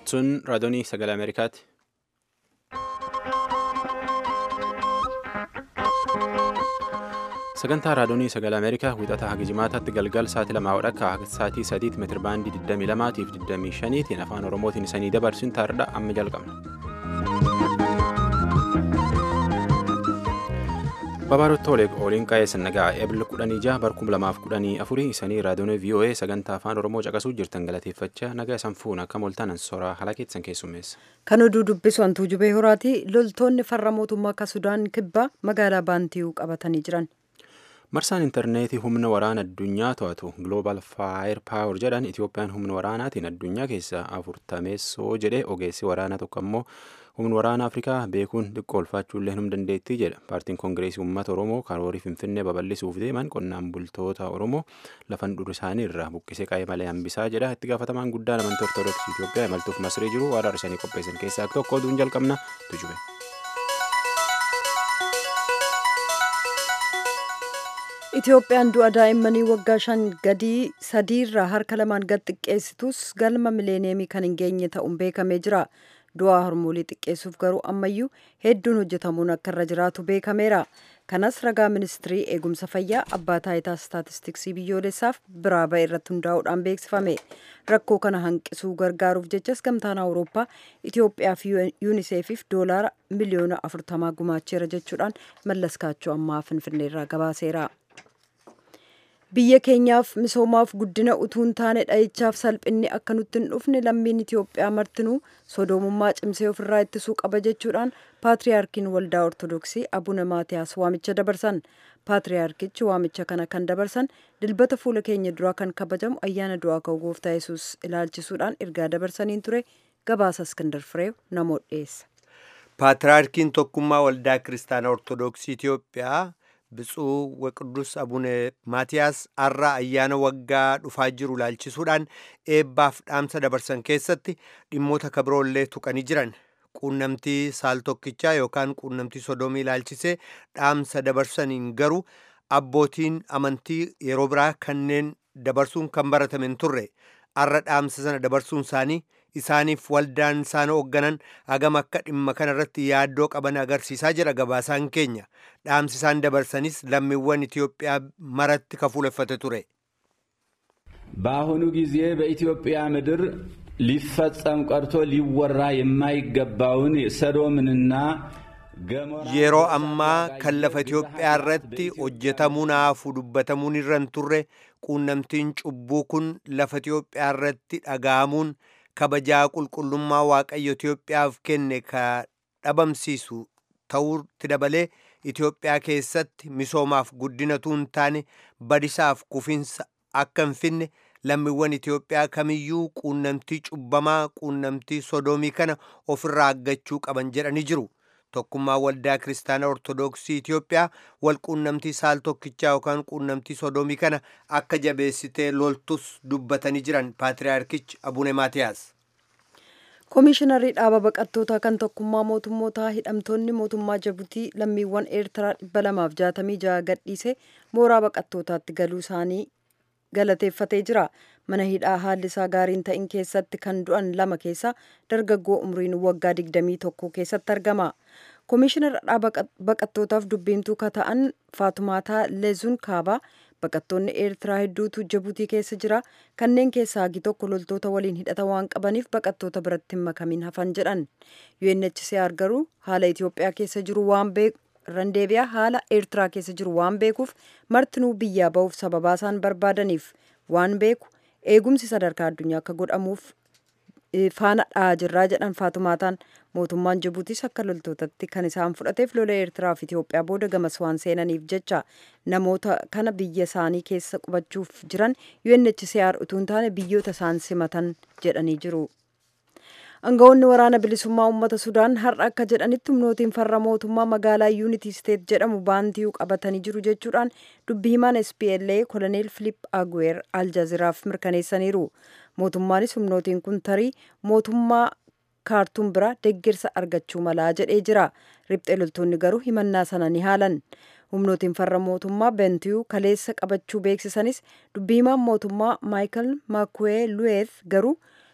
Sun raadiyoonii sagalee Ameerikaati. Sagantaa raadiyoonii sagalee Ameerikaa wixataa haga jimaataatti galgal sa'aatii lamaa wadhakka akka sa'aatii sadiitti meetira baandii 22 fi 25 afaan Oromootiin isanii dabarsuun taarudha amma jalqabna. Babaarotti Oleg Ooliin qaa'ee nagaa eebila kudhanii jaha barkum lamaaf kudhanii afurii isanii raadiyoonii VOA sagantaa afaan Oromoo caqasuu jirtan galateeffachaa nagaa isan fuun akka moltaan soraa halakeetsan keessummeessa. Kan oduu dubbisu hantuu jubee horaati loltoonni farra mootummaa akka Sudaan kibbaa magaalaa Baantiyuu qabatanii jiran. Marsaan intarneetii humna waraana addunyaa to'atu Global Fire Power jedhan Itoophiyaan humna waraanaatiin addunyaa keessaa afurtameessoo jedhe ogeessi waraanaa tokko ammoo humna waraana Afrikaa beekuun xiqqoo ulfaachuullee hin dandeettii jedha. Paartiin Koongireesii Uummata Oromoo karoorii Finfinnee babal'isuuf deeman qonnaan bultoota Oromoo lafan dur isaanii irraa buqqisee qaa'ee malee hambisaa jedha. Itti gaafatamaan guddaan amantii Ortoodooksii Itoophiyaa imaltuuf Masrii jiru waan arsanii qopheessan keessaa tokko oduun jalqabna tujube. Itoophiyaan du'a daa'immanii waggaa shan gadii sadiirraa harka lamaan gad xiqqeessitus galma mileeneemii kan hin geenye ta'uun beekamee jira. Du'a harmoolii xiqqeessuuf garuu ammayyuu hedduun hojjetamuun akka irra jiraatu beekameera. Kanas ragaa ministirii eegumsa fayyaa abbaa taayitaa istaatistiksii biyyoolessaaf biraa ba'e irratti hundaa'uudhaan beeksifame. Rakkoo kana hanqisuu gargaaruuf jechas gamtaan Awurooppaa Itoophiyaa fi yuuniseefiif doolaara miliyoona afurtamaa gumaacheera jechuudhaan mallaskaachuu ammaa finfinneerraa gabaaseera. biyya keenyaaf misoomaaf guddina utuu hin taane dha'ichaaf salphinni akka nutti hin dhufne lammiin Itoophiyaa martinuu sodoomummaa cimsee ofirraa ittisuu qaba jechuudhaan paatriyaarkiin waldaa ortodoksii abuna maatiyaas waamicha dabarsan paatriyaarkichi waamicha kana kan dabarsan dilbata fuula keenya duraa kan kabajamu ayyaana du'aa ka'uu gooftaa yesus ilaalchisuudhaan ergaa dabarsaniin ture gabaasa iskindar fireew namoota dhiyeessa. paatriyaarkiin tokkummaa waldaa kiristaanaa ortodoksii Itoophiyaa. Bitsuu Waqidus Abune Maatiyaas har'a ayyaana waggaa dhufaa jiru ilaalchisuudhaan eebbaaf dhaamsa dabarsan keessatti dhimmoota kabiroollee tuqanii jiran. Quunnamtii saal tokkichaa yookaan quunnamtii sodomii ilaalchisee dhaamsa dabarsaniin garuu abbootiin amantii yeroo biraa kanneen dabarsuun kan baratame hin turre. Har'a dhaamsa sana dabarsuun isaanii isaaniif waldaan isaan hoogganan hagam akka dhimma kanarratti yaaddoo qaban agarsiisaa jira gabaasaan keenya dhaamsi isaan dabarsanis lammiiwwan ኢትዮጵያ maratti kafuuleffate ture በአሁኑ ጊዜ በኢትዮጵያ ምድር ሊፈጸም ቀርቶ ሊወራ የማይገባውን ሰዶምንና yeroo ammaa kan lafa Itoophiyaa irratti hojjetamuu naafu dubbatamuun irra hin turre quunnamtiin cubbuu kun lafa Itoophiyaa irratti dhaga'amuun kabajaa qulqullummaa waaqayyo Itoophiyaaf kenne ka dhabamsiisu ta'uutti dabalee Itoophiyaa keessatti misoomaaf guddinatu hin taane badisaaf kufinsa akka hin finne lammiiwwan Itoophiyaa kamiyyuu quunnamtii cubbamaa quunnamtii sodoomii kana ofirraa aggachuu qaban jedhanii jiru. Tokkummaa waldaa kiristaanaa ortodoksii Itoophiyaa wal quunnamtii saal tokkichaa yookaan quunnamtii sodoomii kana akka jabeessitee loltus dubbatanii jiran paatriyaarkichi Abune Maatiyaas. Koomishinarri dhaaba baqattootaa kan tokkummaa mootummootaa hidhamtoonni mootummaa Jabuutii lammiiwwan Eertiraa dhibba lamaaf jaatamii jaha gadhiise mooraa baqattootaatti galuu isaanii galateeffatee jira. Mana hidhaa haalli isaa gaariin ta'in keessatti kan du'an lama keessaa dargaggoo umriin waggaa digdamii tokko keessatti argama. Koomishinara dhaaba baqattootaaf dubbiimtuu ka ta'an Faatumaataa Leezuun Kaabaa baqattoonni Eertiraa hedduutu Jabuutii keessa jira. Kanneen keessaa hagi tokko loltoota waliin hidhata waan qabaniif baqattoota biratti hin makamin hafan jedhan. UNHCR garuu haala Itoophiyaa keessa jiru waan beeku randeebiyaa haala Eertiraa keessa jiru waan beekuuf martinuu biyyaa ba'uuf sababaa isaan barbaadaniif waan beeku eegumsi sadarkaa addunyaa akka godhamuuf faana dha'aa jirraa jedhan Faatumaataan mootummaan Jibuutiis akka loltootatti kan isaan fudhateef lola Eertiraa fi Itoophiyaa booda gamas waan seenaniif jecha namoota kana biyya isaanii keessa qubachuuf jiran UNHCR utuu hin taane biyyoota isaan simatan jedhanii jiru. Aangawoonni waraana bilisummaa uummata Sudaan har'a akka jedhanitti humnootiin farra mootummaa magaalaa Yuunitii Steet jedhamu baantiyuu qabatanii jiru jechuudhaan dubbi himaan SPLA koloneel Filiip Aguer Aljaaziraaf mirkaneessaniiru. Mootummaanis humnootiin kun tarii mootummaa kaartuun bira deeggarsa argachuu malaa jedhee jira. Riphxee loltoonni garuu himannaa sana ni haalan. Humnootiin farra mootummaa Bentiyuu kaleessa qabachuu beeksisanis dubbi himaan mootummaa Maayikel Maakuwee Luweeth garuu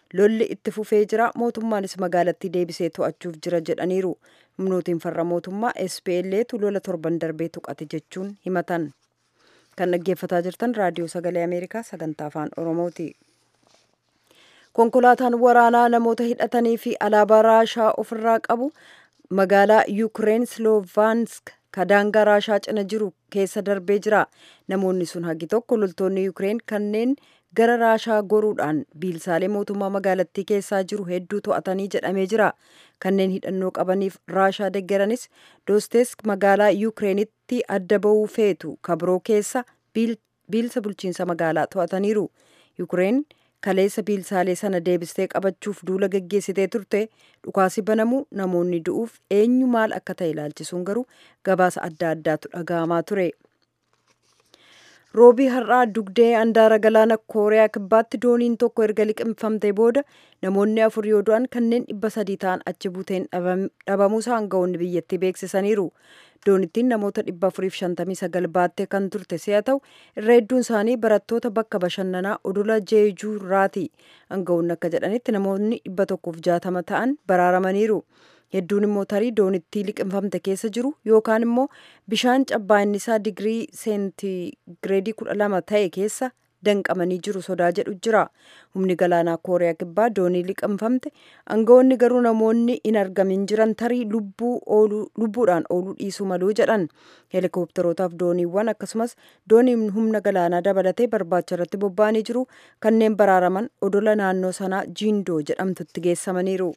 lolli itti fufee jira mootummaanis magaalattii deebisee to'achuuf jira jedhaniiru humnootiin farra mootummaa SPL'tu lola torban darbee tuqate jechuun himatan kan dhaggeeffataa jirtan raadiyoo sagalee ameerikaa sagantaa afaan oromooti. konkolaataan waraanaa namoota hidhatanii fi alaabaa raashaa ofirraa qabu magaalaa yuukireen slovaansk kadaangaa raashaa cina jiru keessa darbee jira namoonni sun hagi tokko loltoonni yuukireen kanneen gara raashaa goruudhaan biilsaalee mootummaa magaalattii keessaa jiru hedduu to'atanii jedhamee jira kanneen hidhannoo qabaniif raashaa deggeranis doostesk magaalaa yuukireenitti adda ba'uu feetu kabroo keessa biilsa bulchiinsa magaalaa to'ataniiru yuukireen kaleessa biilsaalee sana deebistee qabachuuf duula geggeessitee turte dhukaasi banamuu namoonni du'uuf eenyu maal akka ta'e ilaalchisuun garuu gabaasa adda addaatu dhaga'amaa ture. roobii har'aa dugdee andaara galaana kooriyaa kibbaatti dooniin tokko erga liqimfamtee booda namoonni afur yoo du'an kanneen dhibba sadii ta'an achi buuteen dhabamuusaa aangawoonni biyyattii beeksisaniiru doonittiin namoota dhibba afuriif shantamii sagal baattee kan turte si'a ta'u irra hedduun isaanii barattoota bakka bashannanaa odola jeejuurraati aangawoonni akka jedhanitti namoonni dhibba tokkoof jaatama ta'an baraaramaniiru. hedduun immoo tarii doonittii liqimfamte keessa jiru yookaan immoo bishaan cabbaa'inni isaa digirii seentigireedii kudha lama ta'e keessa danqamanii jiru sodaa jedhu jira humni galaanaa kooriyaa kibbaa doonii liqimfamte aangawoonni garuu namoonni hin argamin jiran tarii lubbuudhaan ooluu dhiisuu maluu jedhan heelikoopterootaaf dooniiwwan akkasumas dooniin humna galaanaa dabalatee barbaacha irratti bobba'anii jiru kanneen baraaraman odola naannoo sanaa jiindoo jedhamtutti geessamaniiru.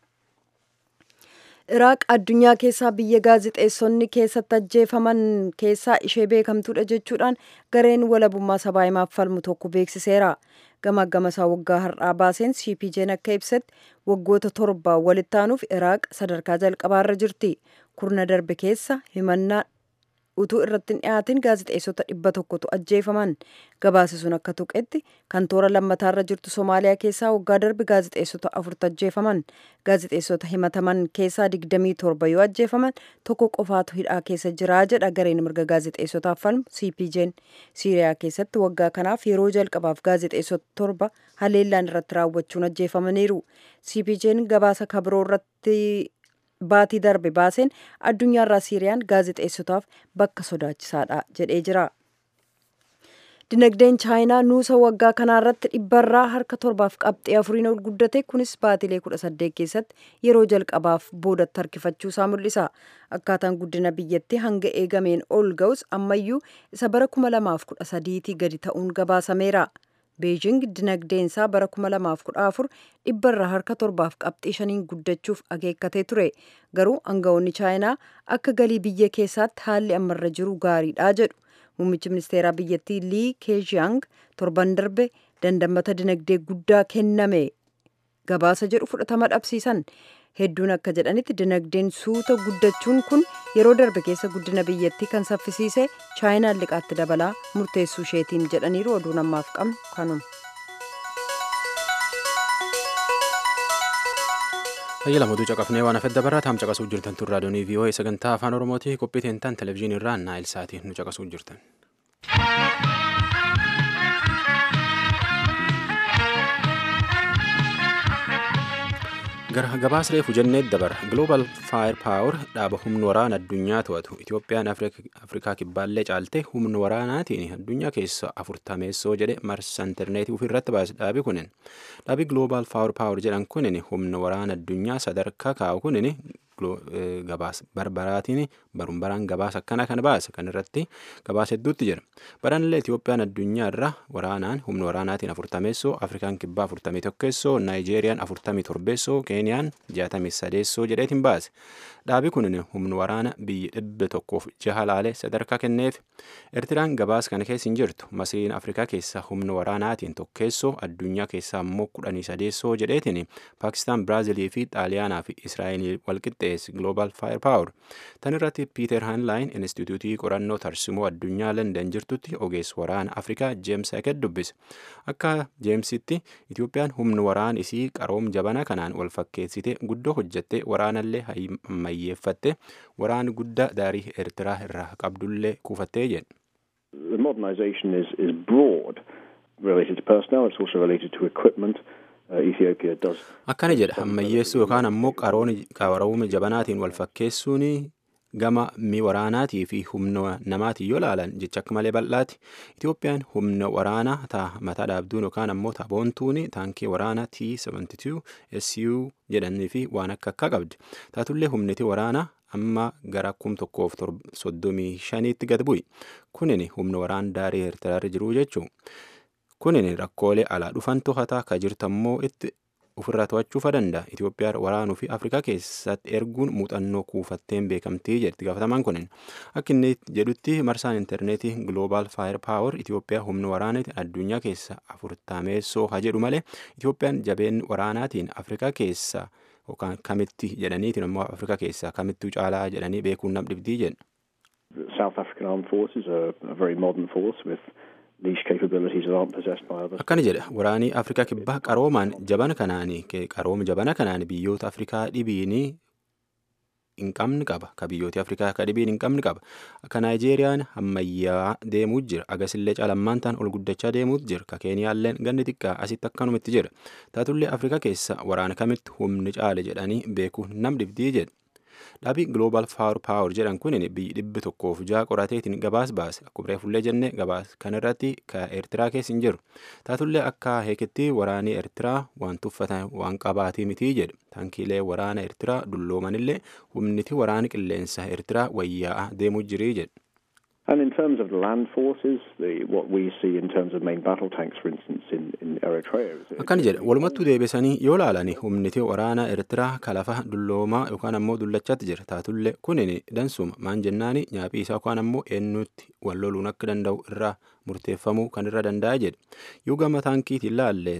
iraaq addunyaa keessaa biyya gaazixeessonni keessatti ajjeefaman keessaa ishee beekamtuudha jechuudhaan gareen walabummaa sabaa himaaf falmu tokko beeksiseera gama gamasaa waggaa har'aa baaseen cpj'n akka ibsetti waggoota torbaa walitti aanuuf iraaq sadarkaa jalqabaarra jirti kurna darbe keessa himannaa utuu irratti hin dhiyaatin gaazixeessota dhibba tokkotu ajjeefaman gabaasi sun akka tuqetti kan toora lammataarra jirtu somaaliyaa keessaa waggaa darbe gaazixeessota afurtu ajjeefaman gaazixeessota himataman keessaa digdamii torba yoo ajjeefaman tokko qofaatu hidhaa keessa jiraa jedha gareen mirga gaazixeessotaaf falmu cpj'n siiriyaa keessatti waggaa kanaaf yeroo jalqabaaf gaazixeessota torba haleellaan irratti raawwachuun ajjeefamaniiru cpj'n gabaasa kabiroo irratti baatii darbe baaseen addunyaarraa siiriyaan gaazixeessotaaf bakka sodaachisaadha jedhee jira. Dinagdeen chaayinaa nuusa waggaa kanaarratti dhibbarraa harka torbaaf qabxee afuriin ol guddate kunis baatilee kudha saddeet keessatti yeroo jalqabaaf boodatti harkifachuusaa mul'isa. Akkaataan guddina biyyattii hanga eegameen ol ga'us ammayyuu isa bara kuma lamaaf kudha sadiitii gadi ta'uun gabaasameera. beejing dinagdeensaa bara 2014 dhibbarraa harka torbaaf qabxii shaniin guddachuuf akeekkatee ture garuu aangawoonni chaayinaa akka galii biyya keessaatti haalli ammarra jiru gaariidha jedhu muummichi ministeeraa biyyattii lii keejiyang torban darbe dandamata dinagdee guddaa kenname gabaasa jedhu fudhatama dhabsiisan hedduun akka jedhanitti dinagdeen suuta guddachuun kun yeroo darbe keessa guddina biyyattii kan saffisiise chaayinaan liqaatti dabalaa murteessuu isheetiin jedhaniiru oduu namaaf qabnu kanuma. Hayya lamaduu caqafnee waan hafedda barraa taam caqasuu jirtan tun raadiyoonii vii'oo'ee sagantaa afaan oromootii qophii teentaan televezyiinii irraa naayil saatiin nu caqasuu jirtan. gara gabaasa reefu jennee dabara giloobal faayir paawur dhaaba humna waraana addunyaa to'atu itoophiyaan afrikaa kibbaallee caalte humna waraanaatiin addunyaa keessa afurtameessoo jedhe marsa intarneetii ofirratti baase dhaabi kunin dhaabi giloobal faayir paawur jedhan kunin humna waraana addunyaa sadarkaa kaa'u kunin gabaasa barbaraatiin baruun baraan gabaasa akkana kan baase kan irratti gabaasa hedduutti jira baranillee Itoophiyaan addunyaa irra waraanaan humna waraanaatiin afurtameessoo Afrikaan kibbaa afurtamii tokkeessoo Naayijeeriyaan afurtamii torbeessoo Keeniyaan jaatamii sadeessoo jedheetiin baase dhaabi kun humna waraana biyya dhibba tokkoof jaha laalee sadarkaa kenneef Eertiraan gabaasa kana keessa hin jirtu Masriin Afrikaa keessa humna waraanaatiin tokkeessoo addunyaa keessaa immoo kudhanii sadeessoo jedheetiin Paakistaan Biraazilii fi Xaaliyaanaa fi Israa'eel walqixxeessi Global Fire Power tan irratti Piiter Hanlaayin Instituutii qorannoo tarsimoo addunyaa London jirtutti ogeessa waraana Afrikaa Jeems Haket dubbise akka Jeemsitti Itoophiyaan humna waraana isii qaroom jabana kanaan wal fakkeessite guddoo hojjette waraanallee ammayyeeffatte waraana guddaa daarii Eertiraa irraa qabdullee kuufattee jedhe. The modernization is, is broad related to personnel, it's also related to equipment. akkana jedha ammayyeessuu yookaan ammoo qarooma jabanaatiin wal fakkeessuun gama mi waraanaatii fi humna namaatiin yoo ilaalan jecha akka malee bal'aati itoophiyaan humna waraanaa taa mataa dhaabduun yookaan ammoo taaboontuun taankii waraanaa t72 su jedhanii fi waan akka akka qabdi taatullee humniti waraanaa amma gara kum tokkoof soddomii shaniitti gad bu'i kunin humna waraan daarii eertiraarra jiru jechuu kunin rakkoolee alaa dhufan to'ataa ka jirtammoo itti ofirraa to'achuufa danda'a Itoophiyaa waraanuu fi Afrikaa keessatti erguun muuxannoo kuufatteen beekamtii jedhti gaafatamaan kunin akka inni jedhutti marsaan intarneetii Global Fire Power Itoophiyaa humna waraanatiin addunyaa keessa afurtameessoo haa jedhu malee Itoophiyaan jabeen waraanaatiin Afrikaa keessa yookaan kamitti jedhaniitiin immoo Afrikaa keessaa kamittuu caalaa jedhanii beekuun nam dhibdii jedha. South African Armed Forces are a very modern force with niche capabilities that aren't possessed by others. Akkana jedha waraanii Afrikaa kibbaa qaroomaan jabana kanaani qarooma jabana kanaani biyyoota Afrikaa dhibiini hin qabne qaba ka biyyooti Afrikaa ka dhibiin hin qabne qaba akka Naayijeeriyaan ammayyaa deemuu jira agasillee calammaan ta'an ol guddachaa deemuu jira ka Keeniyaalleen ganni xiqqaa asitti akkanumitti jira taatullee Afrikaa keessa waraana kamitti humni caale jedhanii beekuun nam dhibdii jedha. Dhaabii Global Fire Power jedhan kun biyyi dhibbi tokkoof ja'a qorateetiin gabaas baase akkuma reefullee jenne gabaas kanarratti ka Eertiraa keessa hin jiru. Taatullee akka heeketti waraanii Eertiraa waan tuffatan waan qabaatii mitii jedhu. Tankiilee waraana Eertiraa dulloomanillee humniti waraana qilleensa Eertiraa wayyaa'aa deemuu jirii jedhu. And in terms of the land forces, the, what we see in terms of main battle tanks, for instance, in, in Eritrea. Is, Akkana jedha walumattuu deebisanii yoo ilaalani humniti waraana Eertiraa kalafa dulloomaa yookaan ammoo dullachaatti jira taatullee kunin dansuma maan jennaani nyaaphi isaa yookaan ammoo eenyutti wal loluun akka danda'u irraa murteeffamuu kan irra danda'a jedhe yoo gama taankiitiin ilaalle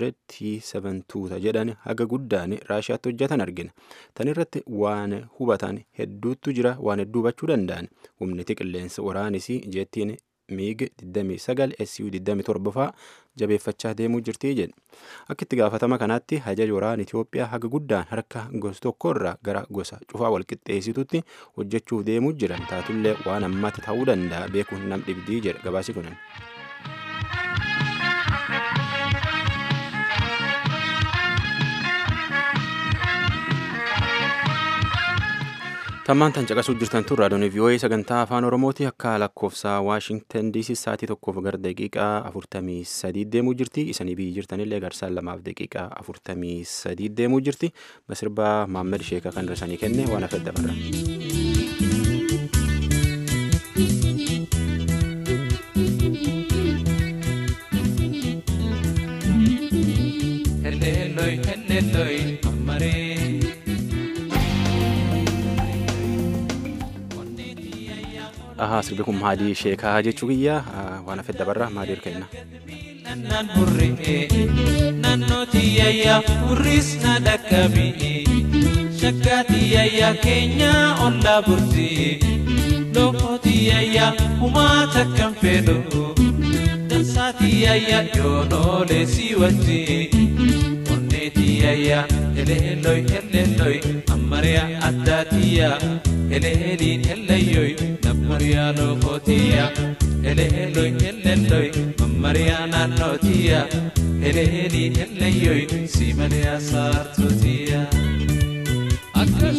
272 jedhan haga guddaan raashiyaatti hojjetan argina tan irratti waan hubatan hedduutu jira waan hedduu hubachuu danda'an humniti qilleensa waraanisii jettiin miig 29 su 27 faa jabeeffachaa deemuu jirtii jedhe akka itti gaafatama kanaatti hajaji waraana Itoophiyaa haga guddaan harka gosa tokkorraa gara gosa cufaa walqixxeessitutti hojjechuuf deemuu jiran taatullee waan ammatti ta'uu danda'a beekuun nam dhibdii jedha gabaasi kunin. tammaan tan caqasuu jirtan tun raadiyoon vii'oo'ee sagantaa afaan oromooti akka lakkoofsa waashingtan diisii sa'aatii tokkoof gara daqiiqaa afurtamii sadii deemuu jirti isanii biyyi jirtanillee garsaan lamaaf daqiiqaa afurtamii sadii deemuu jirti masirbaa maammed sheekaa kan rasanii kenne waan afedda barra. Heleloi, heleloi, amare. Ahaa sirbi kun maadii sheekaa jechuu kiyya waan afedda barra maadii hirkenna. Nannaan hurri'ee naannoo tiyyayyaa hurris na dhaqqabi'ee shakkaa tiyyayyaa keenyaa ollaa burti'ee lookoo tiyyayyaa humaa takkan fedhu dansaa tiyyayyaa yoonoolee si wajji'ee onnee tiyyayyaa eleelloi eleelloi ammariyaa addaa tiyyaa eleeliin elleyyoi nammariyaa lookoo tiyyaa eleelloi eleelloi mammariyaa naannoo tiyyaa eleeliin elleyyoi si maliyaa saartuu tiyyaa akkas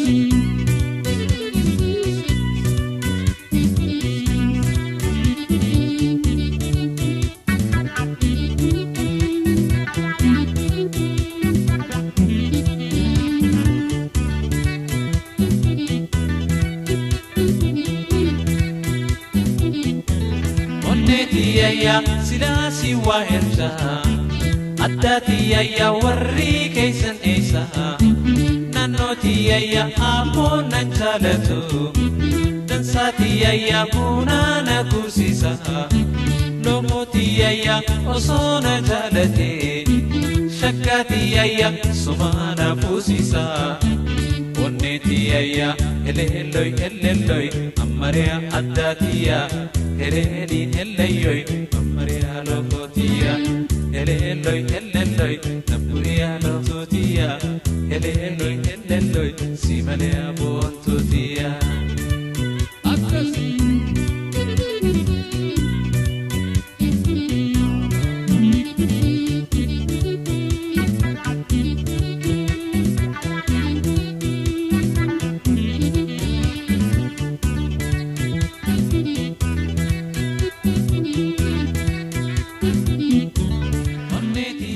onnee tiyayyaa silaa si waa ersa addaa tiyayyaa warri keeysan eessa naannoo tiyayyaa ammoo nan jaalatu dansaa tiyayyaa buunaa na kuusisa loomoo tiyayyaa osoo na jaalate shakkaa tiyayyaa sumaa na fuusisa onnee tiyayyaa eleelloi eleelloi ammariyaa addaa tiyyaa eleeliin elleyyoi ammariyaa lookoo tiyyaa eleelloi eleelloi nabburiyaa lookoo tiyyaa eleelloi eleelloi si maliyaa boontuu tiyyaa akkasii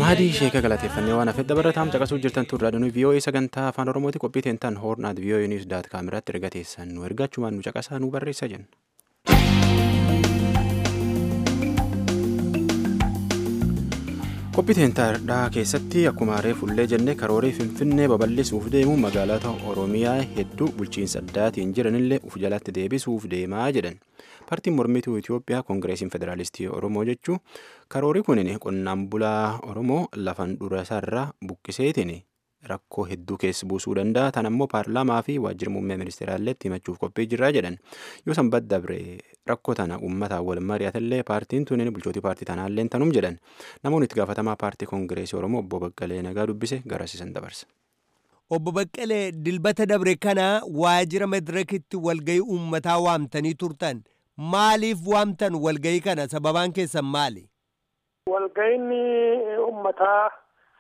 Ahadii sheeka galateeffannee waan hafedha barataan caqasuu jirtan turraa dhanu vii'oo'ee sagantaa afaan oromooti qophii teentan hoornaat vii'oo'ee niwus daat kaameeraatti erga teessan nu ergachumaan nu caqasaa nu barreessa jenna. qophii teentaadhaa keessatti akkuma harree fullee jennee karoorii finfinnee babal'isuuf deemu magaalota oromiyaa hedduu bulchiinsa addaatiin jiranillee uf jalatti deebisuuf deemaa jedhan paartiin mormituu itiyoophiyaa koongireesiin federaalistii oromoo jechuu karoorii kunin qonnaan bulaa oromoo lafan dura isaarraa buqqiseetiin rakkoo hedduu keessa buusuu danda'a tan ammoo paarlaamaa fi waajjira muummee ministeeraalleetti himachuuf qophii jirraa jedhan yoo sanbat dabre rakkoo tana uummataan wal mari'atallee paartiin tunin bulchootii paartii tanaallee tanum jedhan namoonni itti gaafatamaa paartii koongireesii oromoo obbo Baqqalee Nagaa dubbise garasiisan dabarsa. Obbo Baqqalee dilbata dabre kana waajjira madirakitti walgayii uummataa waamtanii turtan maaliif waamtan walgayii kana sababaan keessan maali? Walgayiin uummataa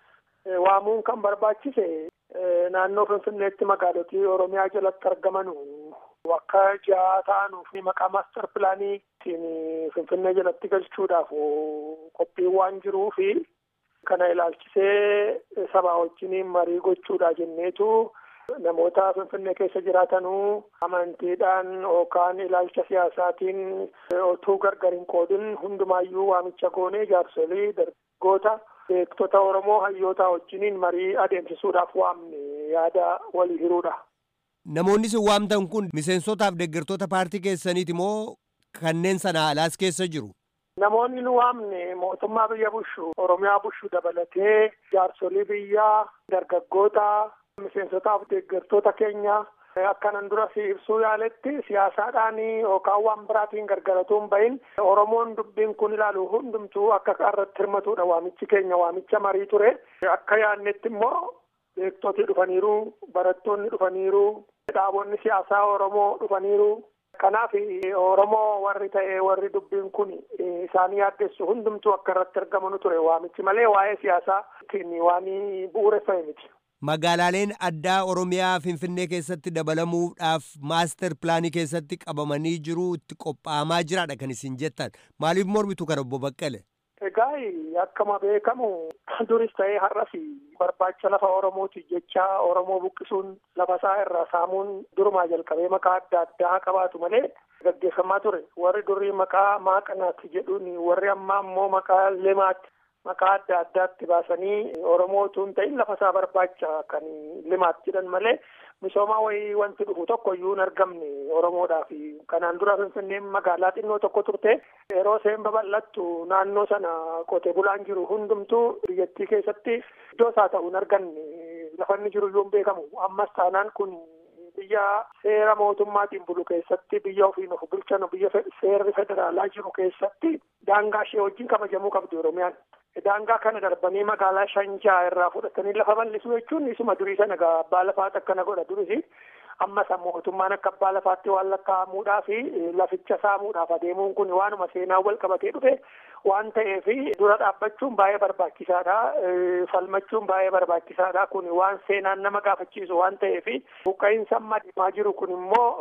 waamuun kan barbaachise naannoo Finfinneetti magaalotii Oromiyaa jalatti argaman akka ja'a ta'anuuf maqaa maastar pilaaniitiin Finfinnee jalatti galchuudhaaf qophiin waan jiruu fi kana ilaalchisee sabaa wajjiniin marii gochuudha jenneetu namoota Finfinnee keessa jiraatanuu amantiidhaan yookaan ilaalcha siyaasaatiin otuu gargar hin qoodin hundumaayyuu waamicha goonee jaarsolii dargaggoota beektota Oromoo hayyoota wajjiniin marii adeemsisuudhaaf waamne yaada walii hiruudha. Namoonni isin waamtan kun miseensotaaf deeggartoota paartii keessaniiti moo kanneen sana alaas keessa jiru? Namoonni nu waamne mootummaa biyya bushu Oromiyaa bushu dabalatee jaarsolii biyyaa dargaggoota miseensotaaf deeggartoota keenya akkanan dura si ibsuu yaaletti siyaasaadhaan yookaan waan biraatiin gargaratuun bahin Oromoon dubbiin kun ilaalu hundumtuu akka irratti hirmatudha waamichi keenya waamicha marii ture akka yaannetti immoo beektoti dhufaniiru barattoonni dhufaniiru dhaabonni siyaasaa Oromoo dhufaniiru kanaaf Oromoo warri ta'e warri dubbiin kun isaanii yaaddessu hundumtuu akka irratti argamanu ture waamichi malee waa'ee siyaasaa waan bu'uureffame miti. Magaalaaleen addaa Oromiyaa Finfinnee keessatti dabalamuudhaaf maaster pilaanii keessatti qabamanii jiru itti qophaa'amaa jiraadha kan isin jettan maaliif mormitu kana obbo Baqqale? Egaa akkuma beekamu duris ta'ee har'as barbaacha lafa Oromooti jecha Oromoo buqqisuun lafa isaa irraa saamuun durumaa jalqabee maqaa adda addaa qabaatu malee gaggeeffamaa ture. Warri durii maqaa maaqanaatti jedhuun warri ammaa immoo maqaa limaatti maqaa adda addaatti baasanii Oromootu hin ta'in lafa isaa barbaacha kan limaatti jedhan malee misoomaa wayii wanti dhufu tokko iyyuu hin argamne Oromoodhaaf. Kanaan dura Finfinneen magaalaa xinnoo tokko turte yeroo isheen babal'attu naannoo sana qote bulaan jiru hundumtuu biyyattii keessatti iddoo isaa ta'u hin arganne lafa inni jiru iyyuu hin beekamu. Ammas taanaan kun biyya seera mootummaatiin bulu keessatti biyya ofiin of bulchan biyya seerri federaalaa jiru keessatti daangaa ishee wajjin kabajamuu qabdi Oromiyaan. Daangaa kana darbanii magaalaa Shanjaa irraa fudhatanii lafa bal'isuu jechuun isuma durii sana egaa abbaa lafaatti akkana godha durisi. Ammas mootummaan akka abbaa lafaatti waan lakkaa'amuudhaa fi laficha saamuudhaaf adeemuun kun waanuma seenaa wal qabatee dhufe waan ta'eef dura dhaabbachuun baay'ee barbaachisaadha. Falmachuun baay'ee barbaachisaadha. Kun waan seenaan nama gaafachiisu waan ta'eef buqqa'iinsa amma deemaa jiru kun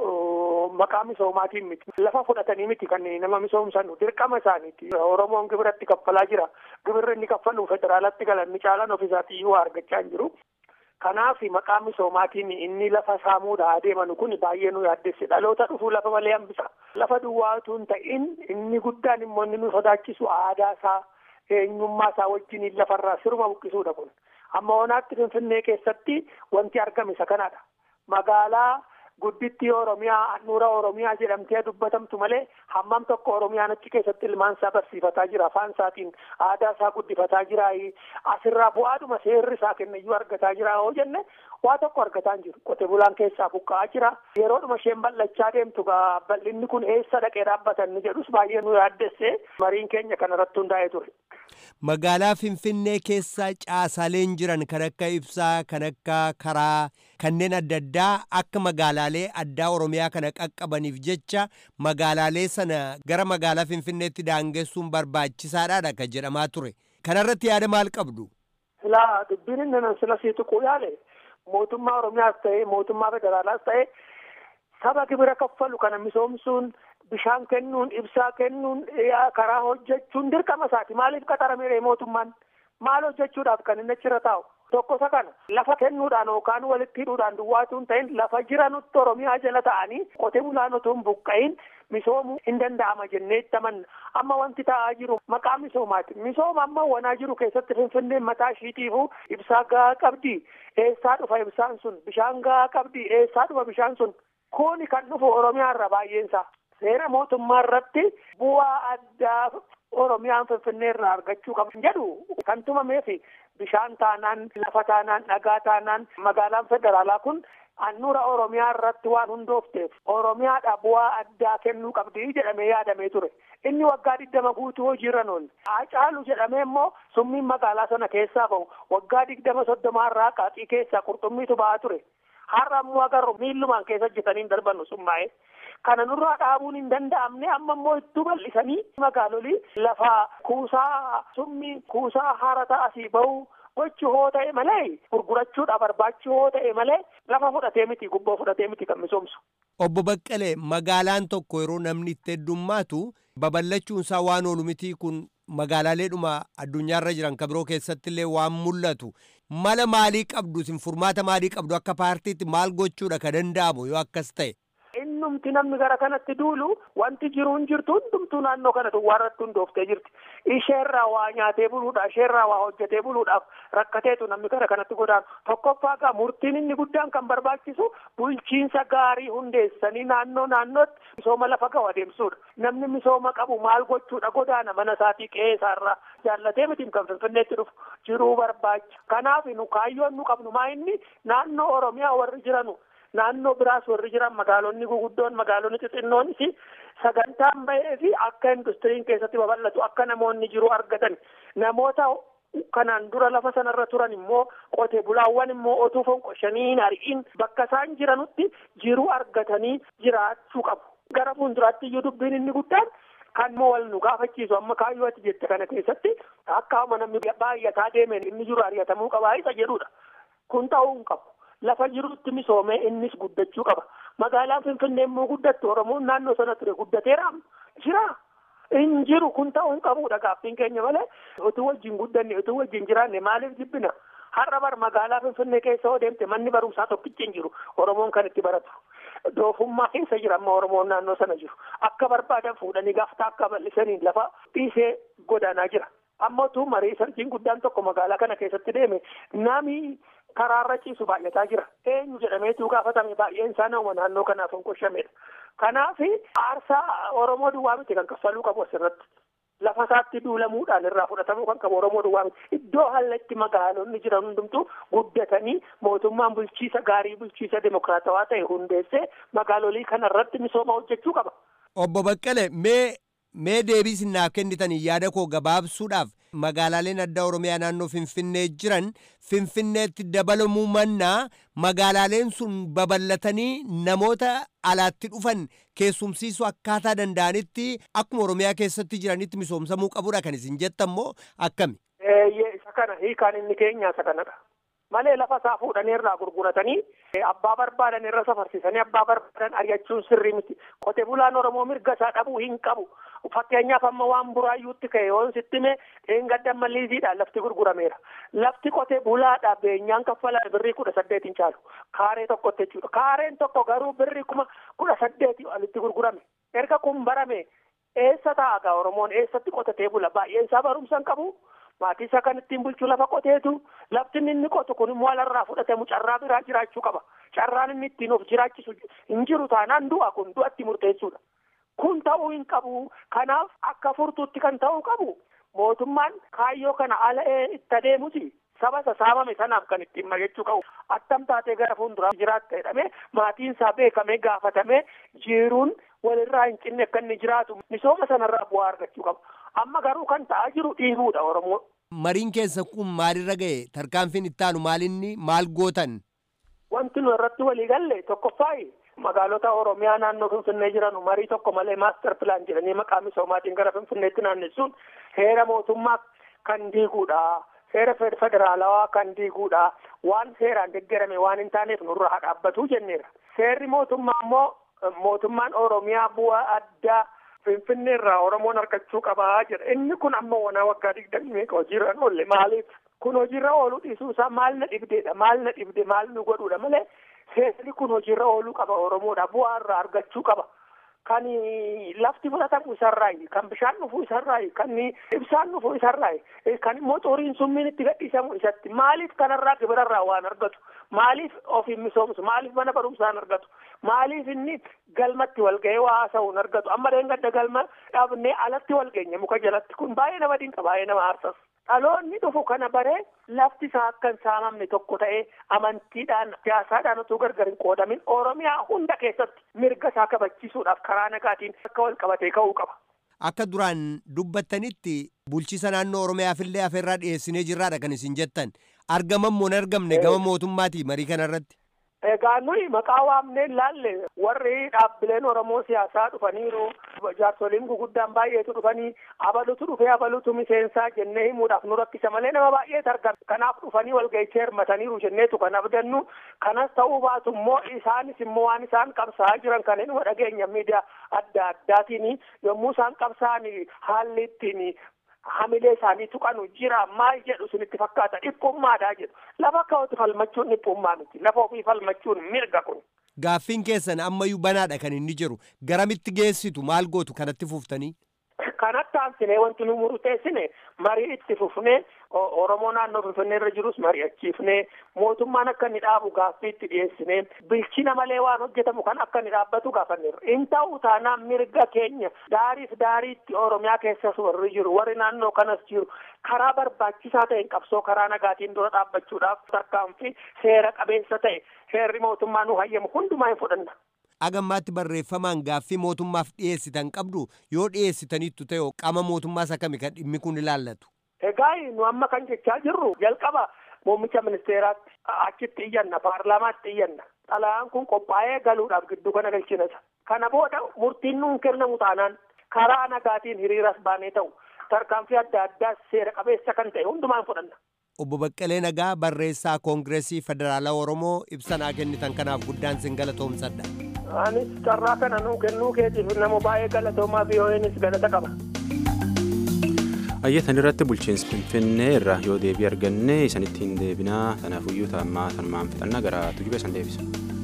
immoo maqaa misoomaatiin miti. Lafa fudhatanii miti kan nama misoomsan dirqama isaaniiti. Oromoon gibiratti kaffalaa jira. Gibirri inni kaffalu federaalatti galan ni caalan ofiisaatii iyyuu argachaa hin jiru. Kanaaf maqaa misoomaatiin inni lafa saamuudha adeemanu kun baay'ee nu yaaddesse dhaloota dhufuu lafa malee hambisa. Lafa duwwaatu hin ta'in inni guddaan immoo inni nu sodaachisu aadaa isaa eenyummaa isaa wajjin lafarraa siruma buqqisuudha kun. Amma onaatti Finfinnee keessatti wanti argame isa kanadha. Magaalaa guddittii Oromiyaa handhuura Oromiyaa jedhamtee dubbatamtu malee hammam tokko Oromiyaan achi keessatti ilmaan isaa barsiifataa jira afaan isaatiin aadaa isaa guddifataa jira asirraa bu'aadhuma seerri isaa kennayyuu argataa jira yoo jenne waa tokko argataa hin jiru qote bulaan keessaa buqqa'aa jira yeroodhuma isheen bal'achaa deemtu gaa bal'inni kun eessa dhaqee dhaabbatan ni jedhus baay'ee nu yaaddesse mariin keenya kana irratti hundaa'ee ture. Magaalaa Finfinnee keessa caasaaleen jiran kan akka ibsaa kan akka karaa kanneen adda addaa akka magaalaalee addaa Oromiyaa kana qaqqabaniif jecha magaalaalee sana gara magaalaa Finfinneetti daangessuun barbaachisaadha kan jedhamaa ture. Kanarratti yaada maal qabdu? Silaa dubbiin inni nan sila sii tuquu yaale mootummaa Oromiyaas ta'ee mootummaa federaalaas ta'ee saba gibira kaffalu kana misoomsuun bishaan kennuun ibsaa kennuun karaa hojjechuun dirqama isaati maaliif qaxaramee mootummaan maal hojjechuudhaaf kan inni achirra taa'u tokko isa kana lafa kennuudhaan yookaan walitti hidhuudhaan duwwaatuun ta'in lafa jiranutti oromiyaa jala ta'anii qotee bulaan otoo hin buqqa'in misoomuu hin danda'ama jennee itti amanna amma wanti ta'aa jiru maqaa misoomaati misooma amma wanaa jiru keessatti finfinneen mataa ishiitiifuu ibsaa gahaa qabdi eessaa dhufa ibsaan sun bishaan gahaa qabdi eessaa dhufa bishaan sun kuni kan dhufu oromiyaa irra baay'eensaa seera mootummaa irratti bu'aa addaa oromiyaan finfinnee irraa argachuu qabu jedhu kan tumameefi bishaan taanaan lafa taanaan dhagaa taanaan magaalaan federaalaa kun annuura oromiyaa irratti waan hundoofteef oromiyaadha bu'aa addaa kennuu qabdi jedhamee yaadamee ture inni waggaa digdama guutuu hojiirra oole hacaalu jedhamee immoo summiin magaalaa sana keessaa bahu waggaa digdama soddomaa irraa qaaqii keessaa qurxummiitu ba'aa ture har'a ammoo agarru miillumaan keessa hojjetanii darbannu summaa'ee kana nurraa dhaabuun hin danda'amne amma immoo itti bal'isanii magaalolii lafa kuusaa summi kuusaa harata asii bahu gochuu hoo ta'e malee gurgurachuudha barbaachuu hoo ta'e malee lafa fudhatee miti gubboo fudhatee miti kan misoomsu. Obbo Baqqalee magaalaan tokko yeroo namni itti heddummaatu babal'achuun isaa waan oolu miti kun magaalaaleedhuma addunyaarra jiran kan biroo keessatti illee waan mul'atu mala maalii qabdu isin furmaata maalii qabdu akka paartiitti maal gochuudha ka danda'amu yoo akkas ta'e. Innumti namni gara kanatti duulu wanti jiru hin jirtu hundumtuu naannoo kana duwwaarratti hundooftee jirti. Isheerraa waa nyaatee buluudha, isheerraa waa hojjetee buluudhaaf rakkateetu namni gara kanatti godaanu. Tokkoffaa gaa murtiin inni guddaan kan barbaachisu bulchiinsa gaarii hundeessanii naannoo naannootti misooma lafa gahu adeemsuudha. Namni misooma qabu maal gochuudha godaana mana isaatii qe'ee isaarraa jaallatee miti kan finfinneetti dhufu jiruu barbaacha. Kanaaf nu kaayyoon nu qabnu maa inni naannoo Oromiyaa warri jiranu naannoo biraas warri jiran magaalonni guguddoon magaalonni xixinnoonis sagantaan bahee fi akka industiriin keessatti babal'atu akka namoonni jiru argatan namoota kanaan dura lafa sanarra turan immoo qote bulaawwan immoo otuu fonqoshanii hin ari'in bakka isaan jiranutti jiru argatanii jiraachuu qabu. Gara fuulduraatti iyyuu dubbiin inni guddaan kan immoo wal nu gaafachiisu amma kaayyoo ati jette kana keessatti akka namni baay'ataa deemeen inni jiru ari'atamuu qabaa isa jedhudha. Kun ta'uu hin qabu. Lafa jirutti misoomee innis guddachuu qaba. Magaalaan Finfinnee immoo guddattu Oromoon naannoo sana ture guddateera jira. In jiru kun ta'uu hin qabudha gaaffiin keenya malee utuu wajjin guddanne utuu wajjin jiraanne maaliif jibbina? Har'a bar magaalaa Finfinnee keessa yoo deemte manni barumsaa tokkichi hin jiru Oromoon kan itti baratu. Doofummaa keessa jira amma Oromoon naannoo sana jiru. Akka barbaadan fuudhanii gaaftaa akka bal'isanii lafa dhiisee godaanaa jira. Amma utuu marii sarjiin guddaan tokko magaalaa kana keessatti deeme nami karaarra ciisu baay'ataa jira. Eenyu jedhameetu gaafatame baay'een isaa nama naannoo kanaaf hin qoshamedha. Kanaaf aarsaa Oromoo duwwaa miti kan kaffaluu qabu asirratti. Lafa isaatti duulamuudhaan irraa fudhatamuu kan qabu Oromoo duwwaa miti. Iddoo hallatti magaalonni jiran hundumtuu guddatanii mootummaan bulchiisa gaarii bulchiisa dimokiraatawaa ta'e hundeessee magaalolii kanarratti misooma hojjechuu qaba. Obbo Baqqale mee mee deebii isinaaf kennitanii yaada koo gabaabsuudhaaf magaalaaleen addaa oromiyaa naannoo finfinnee jiran finfinneetti dabalamuu mannaa magaalaaleen sun babal'atanii namoota alaatti dhufan keessumsiisuu akkaataa danda'anitti akkuma oromiyaa keessatti jiranitti misoomsamuu qabudha kan isin jettan moo akkami. isa kana hiikaan inni keenya isa kanadha. malee lafa isaa fuudhanii irraa gurguratanii abbaa barbaadan irra safarsiisanii abbaa barbaadan ari'achuun sirrii miti qote bulaan oromoo mirga isaa dhabuu hin qabu fakkeenyaaf amma waan buraayyuutti ka'e yoon sitti mee dheengadda malliisiidhaan lafti gurgurameera lafti qote bulaadha beenyaan kaffalaa birrii kudha saddeetiin caalu kaaree tokkotti jechuudha kaareen tokko garuu birrii kuma kudha saddeetii alitti gurgurame erga kun barame eessa taa'a oromoon eessatti qotatee bula baay'een isaa barumsa hin qabu. maatii isaa kan ittiin bulchu lafa qoteetu lafti inni qotu kun immoo alarraa fudhatamu carraa biraa jiraachuu qaba carraan inni ittiin of jiraachisu hin jiru taanaan du'a kun du'atti murteessuudha kun ta'uu hin qabu kanaaf akka furtuutti kan ta'uu qabu mootummaan kaayyoo kana ala itti adeemusi saba isa saamame sanaaf kan ittiin mari'achuu qabu attam taatee gara fuulduraa jiraatta jedhamee maatiin isaa beekamee gaafatamee jiruun walirraa hin cinne akka inni jiraatu misooma sanarraa bu'aa argachuu qaba. amma garuu kan ta'aa jiru dhiibuudha oromoo. Mariin keessa kun maalirra ga'e tarkaanfiin ittaanu maalinni maal gootan? Wanti nu irratti walii galle tokkoffaayi magaalota oromiyaa naannoo finfinnee jiran marii tokko malee maaster pilaan jedhanii maqaa misoomaatiin gara finfinneetti naannessuun heera mootummaa kan diiguudha. Seera federaalawaa kan diiguudha. Waan seeraan deeggarame waan hin taaneef nurraa dhaabbatu jenneera. Seerri mootummaa immoo mootummaan oromiyaa bu'aa addaa Finfinnee irraa Oromoon argachuu qabaa jedha. Inni kun amma wanaa waggaa digdamii meeqa hojiirra hin oolle maaliif? Kun hojiirra ooluu dhiisuu isaa maal na dhibdeedha? Maal na dhibde? Maal nu godhuudha malee seerri kun hojiirra ooluu qaba Oromoodha. Bu'aa irraa argachuu qaba. Kan lafti fudhatamu isarraayi, kan bishaan dhufuu isarraayi, kan ibsaan dhufuu isarraayi, kan immoo xuriin summiin itti gadhiisamu isatti. Maaliif kanarraa gibirarraa waan argatu? Maaliif ofiin misoomsu? Maaliif mana barumsaan argatu? Maaliif inni galmatti walga'ee waa haasa'uun argatu? Amma deengadda galma dhabnee alatti walgeenye muka jalatti kun baay'ee nama dinqa baay'ee nama aarsas. Dhaloonni dhufu kana baree lafti isaa akka hin saamamne tokko ta'ee amantiidhaan siyaasaadhaan utuu gargar hin qoodamin Oromiyaa hunda keessatti mirga isaa kabachiisuudhaaf karaa nagaatiin akka wal qabatee ka'uu qaba. Akka duraan dubbattanitti bulchiisa naannoo Oromiyaafillee afeerraa dhiyeessinee jirraadha kan isin jettan. Argaman moo hin argamne gama mootummaati marii kanarratti. Egaa nuyi maqaa waamneen laalle warri dhaabbileen Oromoo siyaasaa dhufaniiru jaarsoliin guguddaan baay'eetu dhufanii abalutu dhufee abalutu miseensaa jennee himuudhaaf nu rakkisa malee nama baay'eetu argama. Kanaaf dhufanii walga'ichee hirmataniiru jenneetu kan abdannu kanas ta'uu baatu immoo isaanis immoo waan isaan qabsaa'aa jiran kan inni dhageenya miidiyaa adda addaatiin yommuu isaan qabsaa'an haalli ittiin hamilee isaanii tuqanu jira maal jedhu sunitti fakkaata dhiphummaadhaa jedhu lafa ka'utu falmachuun dhiphummaa miti lafa ofii falmachuun mirga kun. Gaaffiin keessan ammayyuu banaadha kan inni jiru garamitti geessitu maal gootu kanatti fuuftanii. Kanatti aansinee wanti nu murteessine marii itti fufnee Oromoo naannoo Finfinnee irra jirus mari'achiifnee mootummaan akka inni dhaabu gaaffii itti dhiyeessinee bilchina malee waan hojjetamu kan akka inni dhaabbatu gaafanneerra. In ta'u taanaan mirga keenya daariif daariitti Oromiyaa keessas warri jiru warri naannoo kanas jiru karaa barbaachisaa ta'een qabsoo karaa nagaatiin dura dhaabbachuudhaaf tarkaanfii seera qabeessa ta'e seerri mootummaa nu hayyamu hundumaa hin fudhanna. agammaatti barreeffamaan gaaffii mootummaaf dhiyeessitan qabdu yoo dhiyeessitaniittu ta'e qaama mootummaas akkami kan dhimmi kun ilaallatu. Egaa nu amma kan jechaa jirru jalqaba muummicha ministeeraatti achitti iyyanna paarlaamaatti iyyanna xalayaan kun qophaa'ee galuudhaaf gidduu kana galchinasa. Kana booda murtiin nuun kennamu taanaan karaa nagaatiin hiriiras baanee ta'u tarkaanfii adda addaa seera qabeessa kan ta'e hundumaan fudhanna. Obbo Baqqalee Nagaa barreessaa Koongireesii Federaalaa Oromoo ibsanaa kennitan kanaaf guddaan sin galatoomsadha. Anis carraa kana nuu kennuu keetiif nama baay'ee galatoomaa VOA'nis galata qaba. Ayyatan irratti bulchiinsi Finfinnee irraa yoo deebii arganne isanitti hin deebinaa kanaafuyyuu taammaa sanumaan fixannaa gara tujube san deebisa.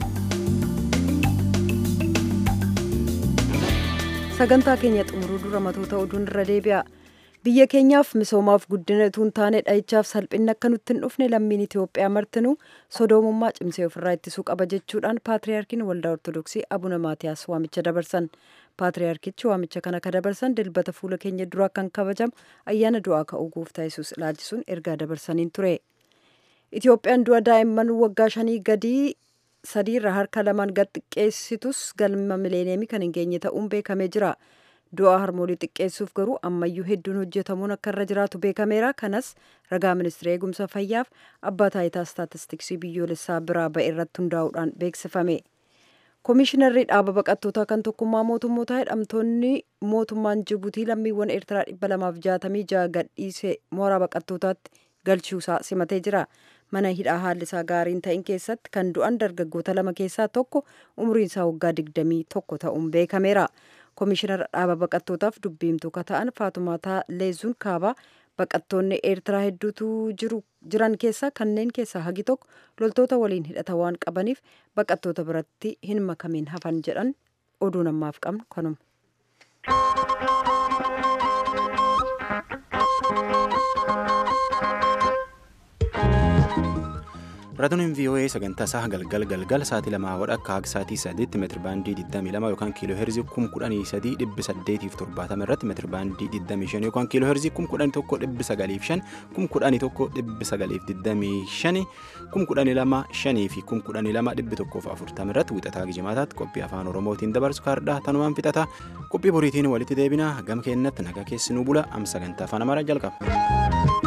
Sagantaa keenya xumuruu dura matoota oduun irra deebi'a. biyya keenyaaf misoomaaf guddina utuu hin taane dhahichaaf salphinni akka nutti hin dhufne lammiin Itoophiyaa martinuu sodoomummaa cimsee ofirraa ittisuu qaba jechuudhaan paatriyaarkiin waldaa ortodoksii abuna maatiyaas waamicha dabarsan paatriyaarkichi waamicha kana ka dabarsan dilbata fuula keenya duraa kan kabajamu ayyaana du'aa ka'uu gooftaa yesus ilaalchisuun ergaa dabarsaniin ture Itoophiyaan du'a daa'imman waggaa shanii gadii sadiirra harka lamaan gad xiqqeessitus galma mileeneemii kan hin geenye ta'uun beekamee jira. du'a harmoolii xiqqeessuuf garuu ammayyuu hedduun hojjetamuun akka irra jiraatu beekameera kanas ragaa ministeera eegumsa fayyaaf abbaa taayitaa istaatistiksii biyyoolessaa biraa ba'e irratti hundaa'uudhaan beeksifame koomishinarri dhaaba baqattootaa kan tokkummaa mootummootaa hidhamtoonni mootummaan jibuutii lammiiwwan eertiraa dhibba lamaaf jaatamii ja'a gadhiise mooraa baqattootaatti galchuusaa simatee jira mana hidhaa haalli isaa gaariin ta'in keessatti kan du'an dargaggoota lama keessaa tokko umriin isaa waggaa digdamii tokko ta'uun beekameera. koomishinara dhaaba baqattootaaf dubbiimtuu ka ta'an faatumaataa leezuun kaabaa baqattoonni eertiraa hedduutu jiran keessaa kanneen keessaa hagi tokko loltoota waliin hidhata waan qabaniif baqattoota biratti hin makamiin hafan jedhan oduu namaaf qabnu kanuma. Raadiyoon VOA sagantaa isaa galgal galgal sa'aatii lamaa wadha akka akka sa'aatii sadiitti meetiri baandii 22 yookaan kiiloo heerzii 113,870 irratti meetiri baandii 25 yookaan kiiloo heerzii 11,905 11,925 12,500 fi 12,140 irratti wixataa gijimaataatti qophii afaan oromootiin dabarsu kaardhaa tanumaan fixata qophii boriitiin walitti deebina gama keenyatti nagaa keessi nu bula am sagantaa afaan amaaraa jalqaba.